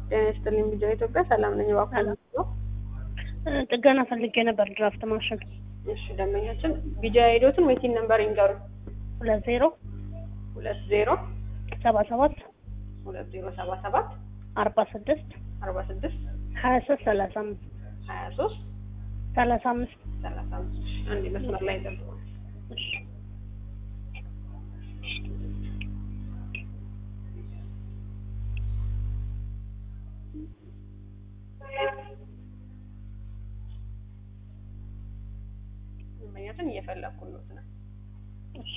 ጤና ይስጥልኝ ቢጃ ኢትዮጵያ ሰላም ነኝ። እባክዎን ነው ጥገና ፈልጌ ነበር ድራፍት ማሽን እሺ፣ ደንበኛችን ቢጃ ሄዶትን ወይቲን ነምበር ይንገሩ። ሁለት ዜሮ ሁለት ዜሮ ሰባ ሰባት ሁለት ዜሮ ሰባ ሰባት አርባ ስድስት አርባ ስድስት ሀያ ሶስት ሰላሳ አምስት ሀያ ሶስት ሰላሳ አምስት ሰላሳ አምስት እሺ፣ አንዴ መስመር ላይ ጠብቁ። እሺ ደንበኛችን እየፈለኩት ነው። እሺ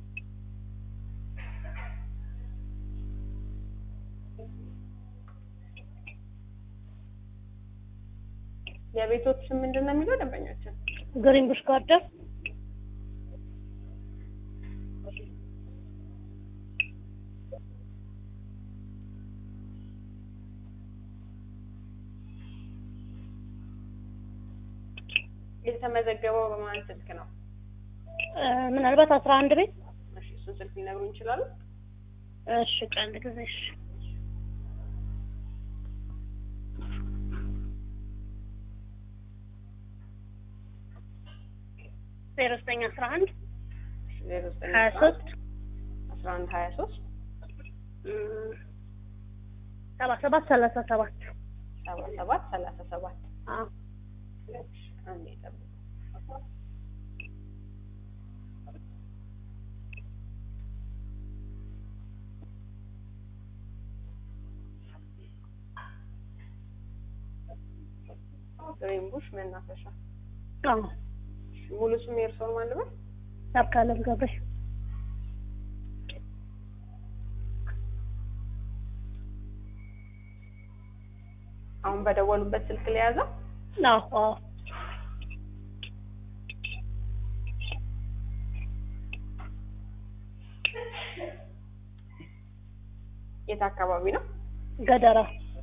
የቤቶች ስም ምንድን ነው የሚለው ደንበኛችን? ግሪን ቡሽ ጋርደን የተመዘገበው በማን ስልክ ነው? እ ምናልባት አስራ አንድ ቤት እሺ፣ እሱን ስልክ ሊነግሩን ይችላሉ? እሺ ቀንድ ጊዜ እሺ ዜሮ ዘጠኝ አስራ አንድ ዜሮ ዘጠኝ ሀያ ሶስት አስራ አንድ ሀያ ሶስት ሰባ ሰባት ሰላሳ ሰባት ሰባ ሰባት ሰላሳ ሰባት አዎ አንዴ ጠብቁ። ግሪን ቡሽ መናፈሻ አዎ እሺ፣ ሙሉ ስም የእርስዎን ማን ልበል? ሰርካለም ገብሬ አሁን በደወሉበት ስልክ ለያዘው አዎ አዎ የት አካባቢ ነው? ገደራ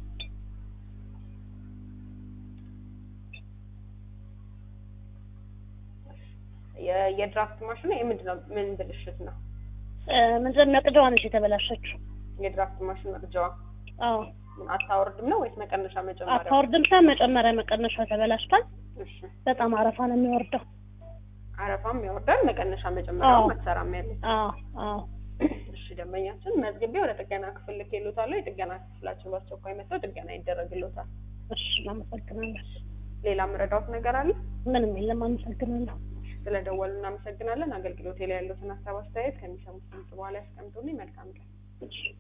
የ- የድራፍት ማሽኑ የምንድን ነው? ምን ብልሽት ነው? እ ምንድን መቅደዋ ነች የተበላሸችው የድራፍት ማሽን መቅጃዋ አዎ ምን አታወርድም ነው ወይስ መቀነሻ መጨመሪያ? አታወርድም ሳይሆን መጨመሪያ መቀነሻ ተበላሽቷል እሺ፣ በጣም አረፋ ነው የሚወርደው አረፋም ያወርዳል፣ መቀነሻ መጨመሪያው አዎ። መሰራም ያለ። አዎ አዎ እሺ፣ ደንበኛችን መዝግቤ ወደ ጥገና ክፍል ልኬልዎታለሁ። የጥገና ክፍላችን በአስቸኳይ መጥተው ጥገና ይደረግልዎታል። እሺ እናመሰግናለን ሌላ ምረዳዎት ነገር አለ? ምንም የለም አመሰግናለሁ ስለደወሉ እናመሰግናለን። አገልግሎቴ ላይ ያሉትን ሀሳብ አስተያየት ከሚሰሙት ድምጽ በኋላ ያስቀምጡልኝ። መልካም ቀን። እሺ